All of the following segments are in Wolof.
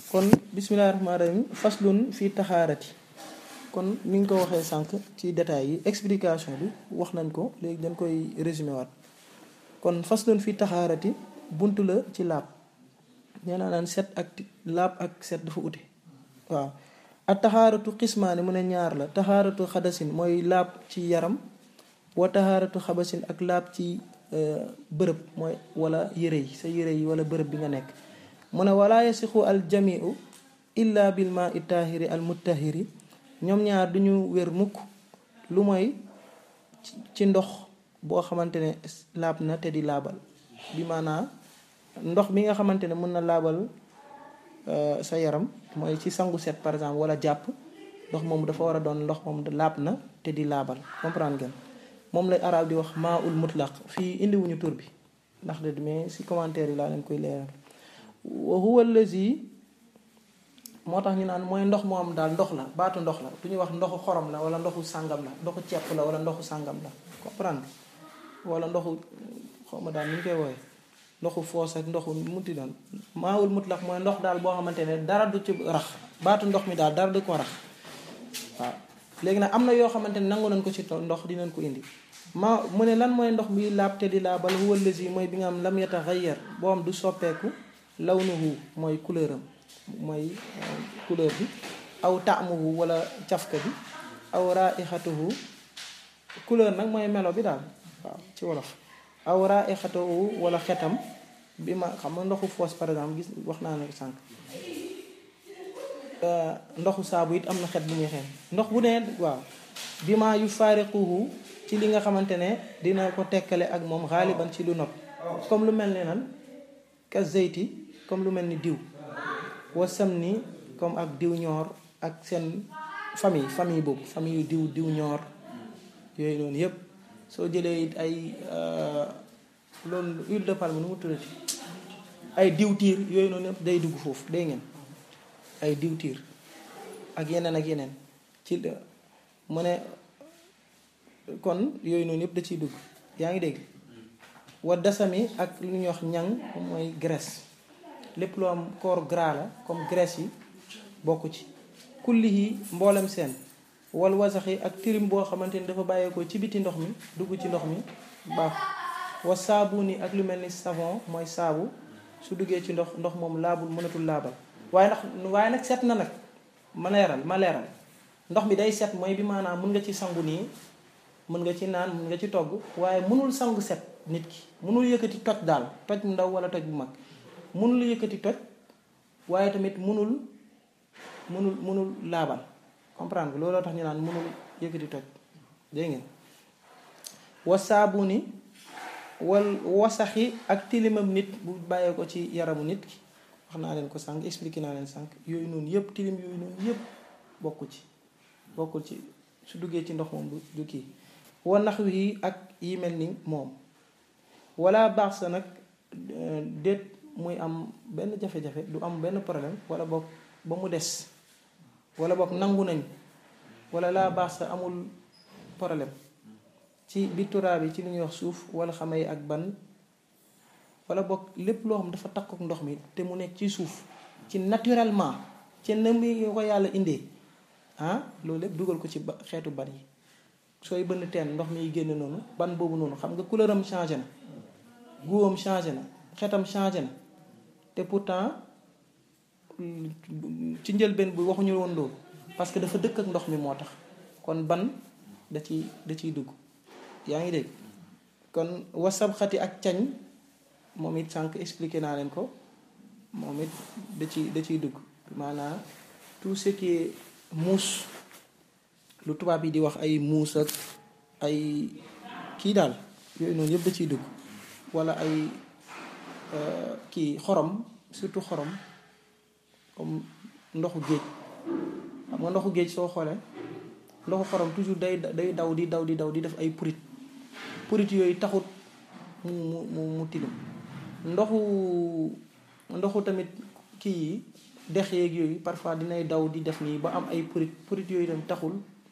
kon bismillahi rahmaani rahim faslun fii taxaarati kon ni nga ko waxee sànq ci détails yi explication bi wax nañ ko léegi dañ koy résumé waat kon faslun fii taxaarati bunt la ci laab nee naa naan set ak laab ak set dafa ute waaw ak taxaaratu xismaani mu ne ñaar la taxaaratu xadasin mooy laab ci yaram wa taxaaratu xabasin ak laab ci bërëb mooy wala yére yi sa yére yi wala bërëb bi nga nekk mu ne wala yasixu al jamiu illa bil ma i taahiri al muttahiri ñoom ñaar duñu wér mukk lu mooy ci ndox boo xamante ne laab na te di laabal bi maanaa ndox mi nga xamante ne mën na laabal sa yaram mooy ci sangu set par exemple wala jàpp ndox moom dafa war a doon ndox moom laab na te di laabal comprendre ngeen moom lay arab di wax maa ul mutlaq fii indiwuñu tur bi ndax de mais si commentaire yi laa leen koy leeral wa huwa allazi moo tax ñu naan mooy ndox moo am daal ndox la baatu ndox la du ñu wax ndoxu xorom la wala ndoxu sàngam la ndoxu cepp la wala ndoxu sàngam la comprendre wala ndoxu xaw ma daal ni ñu koy wooye ndoxu foos ak ndoxu muti doon maawul mutlaq mooy ndox daal boo xamante ne dara du ci rax baatu ndox mi daal dara du ko rax waaw léegi nag am na yoo xamante ne nangu nañ ko ci ndox dinañ ko indi ma mu ne lan mooy ndox mi laab te di laabal huwa allazi mooy bi nga am lam yataxayyar boo am du soppeeku lawnuhu mooy couleur am mooy couleur bi aw taamuhu wala cafka bi aw raixatuhu couleur nag mooy melo bi daal waaw ci wolof aw raixatuhu wala xetam bi ma xam nga ndoxu foos par exemple gis wax naa ne ko sànq ndoxu saabu it am na xet bu muy xeeñ ndox bu ne waaw bi ma yu faariquhu ci li nga xamante ne dina ko tekkale ak moom xaaliban ci lu not comme lu mel ne nan ka zeyti comme lu mel ni diw wasam ni comme ak diw ñoor ak seen famille famille boobu famille yu diw diw ñoor yooyu noonu yépp soo jëlee it ay loolu huile de palme nu mu tuddati ay diwtiir yooyu noonu yépp day dugg foofu day ngeen ay diwtiir ak yeneen ak yeneen ci mu ne kon yooyu noonu yépp da ciy dugg yaa ngi dégg wa dasami ak lu ñuy wax ñang mooy graisse lépp lu am corps gras la comme graisse yi bokk ci kulli yi mboolem seen wal wasaxi ak tirim boo xamante ni dafa bàyyeekoo ci biti ndox mi dugg ci ndox mi baax wa saabu ni ak lu mel ni savon mooy saabu su duggee ci ndox ndox moom laabul mënatul laabal waaye ndax waaye nag set na nag ma leeral ma leeral ndox mi day set mooy bi maanaam mën nga ci sangu nii mën nga ci naan mën nga ci togg waaye mënul sangu set nit ki mënul yëkkati toj daal toj mu ndaw wala toj bu mag mënul yëkkati toj waaye tamit mënul mënul mënul laabal comprendre nga looloo tax ñu naan mënul yëkkati toj dégg ngeen wasaabu ni wal wasaxi ak tilimam nit bu bàyyee ko ci yaramu nit ki wax naa leen ko sànq expliqué naa leen sànq yooyu noonu yëpp tilim yooyu noonu yëpp bokku ci bokkul ci su duggee ci ndox moom du kii wa nax wi ak yi mel ni moom wala baax sa nag déet muy am benn jafe-jafe du am benn problème wala boog ba mu des wala boog nangu nañ wala laa baax sa amul problème ci bitturaa bi ci lu ñuy wax suuf wala xamay ak ban wala boog lépp loo xam dafa takkook ndox mi te mu nekk ci suuf ci naturellement ci na muy ko yàlla indee ah loolu lépp dugal ko ci ba xeetu ban yi sooy bënn teen ndox mi génn noonu ban boobu noonu xam nga couleur am changé na guwam changé na xetam changé na te pourtant ci njëlbeen bi waxuñu woon loolu parce que dafa dëkk ak ndox mi moo tax kon ban da ciy da ciy dugg yaa ngi dégg kon wasab xati ak cañ moom it sànq expliqué naa leen ko moom it da ci da ciy dugg maanaam tout ce qui est muus lu tubaab yi di wax ay muus ak ay kii daal yooyu noonu yëpp da ciy dugg wala ay kii xorom surtout xorom comme ndoxu géej xam nga ndoxu géej soo xoolee ndoxu xorom toujours day day daw di daw di daw di def ay purit purit yooyu taxut mu mu mu mu tilim ndoxu ndoxu tamit kii yi dex yeeg yooyu parfois dinay daw di def nii ba am ay purit purit yooyu tamit taxul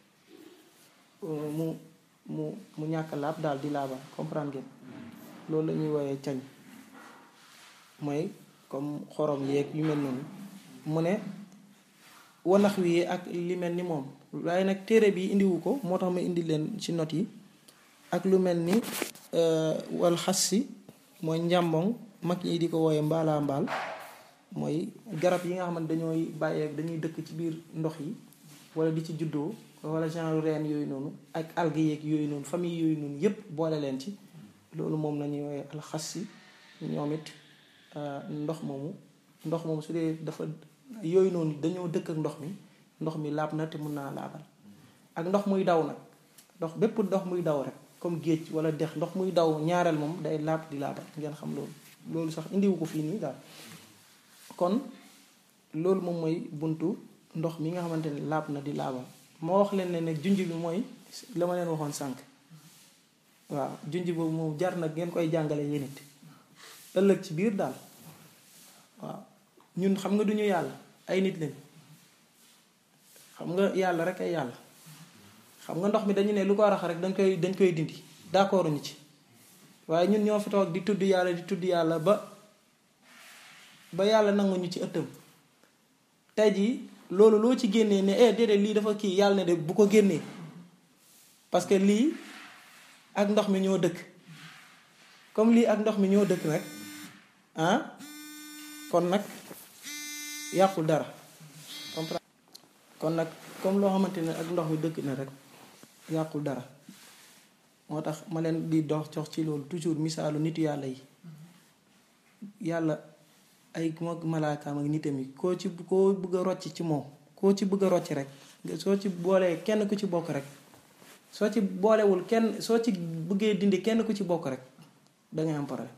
mu mu mu ñàkk laab daal di laabal comprendre ngeen loolu la ñuy woowee cañ mooy comme xorom yeeg yu mel noonu mu ne wanax wi ak li mel ni moom waaye nag téere bi indiwu ko moo tax ma indi leen ci not yi ak lu mel ni wal xas si mooy njàmboŋ mag ñi di ko wooye mbaalaa mbaal mooy garab yi nga xamante dañooy bàyyee dañuy dëkk ci biir ndox yi wala di ci juddoo wala genre reen yooyu noonu ak algues yeeg yooyu noonu famille yooyu noonu yépp boole leen ci loolu moom la ñuy wooye alxas si ñoom it ndox moomu ndox moomu su dee dafa yooyu noonu dañoo dëkk ak ndox mi ndox mi laab na te mun naa laabal ak ndox muy daw nag ndox bépp ndox muy daw rek comme géej wala dex ndox muy daw ñaareel moom day laab di laabal ngeen xam loolu loolu sax indiwu ko fii nii daal kon loolu moom mooy buntu ndox mi nga xamante ne laab na di laabal moo wax leen ne ne junj bi mooy la ma leen waxoon sànq waaw junj boobu moom jar na ngeen koy jàngale yéen it ëllëg ci biir daal waaw ñun xam nga duñu yàlla ay nit lañ xam nga yàlla rek ay yàlla xam nga ndox mi dañu ne lu ko rax rek dañ koy dañ koy dindi d'accord ñu ci waaye ñun ñoo fi toog di tudd yàlla di tudd yàlla ba ba yàlla nangu ñu ci ëttam tey jii loolu loo ci génnee ne eh déedéet lii dafa kii yàlla ne de bu ko génnee parce que lii ak ndox mi ñoo dëkk comme lii ak ndox mi ñoo dëkk nag ah kon nag yàqul dara kon nag comme loo xamante ne ak ndox mi dëkk na rek yàqul dara moo tax ma leen di dox jox ci loolu toujours misaalu nitu yàlla yi yàlla ay mook malaakaam ak nitam yi koo ci koo bëgg a rocc ci moom koo ci bëgg a rocc rek soo ci boolee kenn ku ci bokk rek soo ci boolewul kenn soo ci bëggee dindi kenn ku ci bokk rek dangay am problème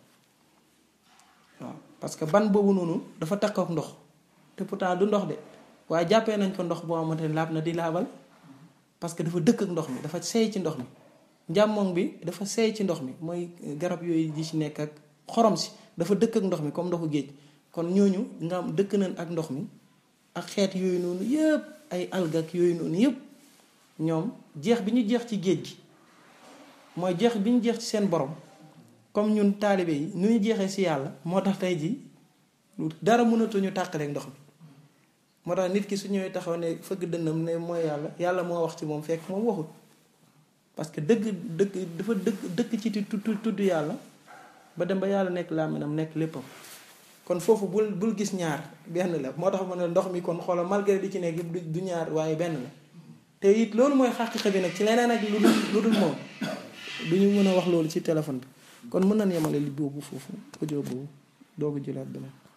waaw parce que ban boobu noonu dafa takk ak ndox te pourtant du ndox de waaye jàppee nañ ko ndox boo xamante ne laab na di laabal parce que dafa dëkk ak ndox mi dafa seey ci ndox mi njàmmoŋ bi dafa seey ci ndox mi mooy garab yooyu di ci nekk ak xorom si dafa dëkk ak ndox mi comme ndoxu géej kon ñooñu nga am dëkk nañ ak ndox mi ak xeet yooyu noonu yëpp ay alga ak yooyu noonu yëpp ñoom jeex bi ñu jeex ci géej gi mooy jeex bi ñu jeex ci seen borom comme ñun taalibe yi nu ñu jeexee si yàlla moo tax tey ji dara mënatuñu tàqaleeg ndox mi moo tax nit ki su ñëwee taxaw ne fëgg dënnam ne mooy yàlla yàlla moo wax ci moom fekk moom waxut parce que dëgg dëgg dafa dëkk dëkk ci tudd tudd yàlla ba dem ba yàlla nekk làmminam nekk léppam kon foofu bul bul gis ñaar benn la moo tax ma ne ndox mi kon xoolal malgré di ci nekk yëpp du ñaar waaye benn la te it loolu mooy xaqiqa bi nag ci leneen ak lu dul lu dul moom du ñu mën a wax loolu ci téléphone bi kon mën nañ yemale li boobu foofu audio boobu doogu jëlaat beneen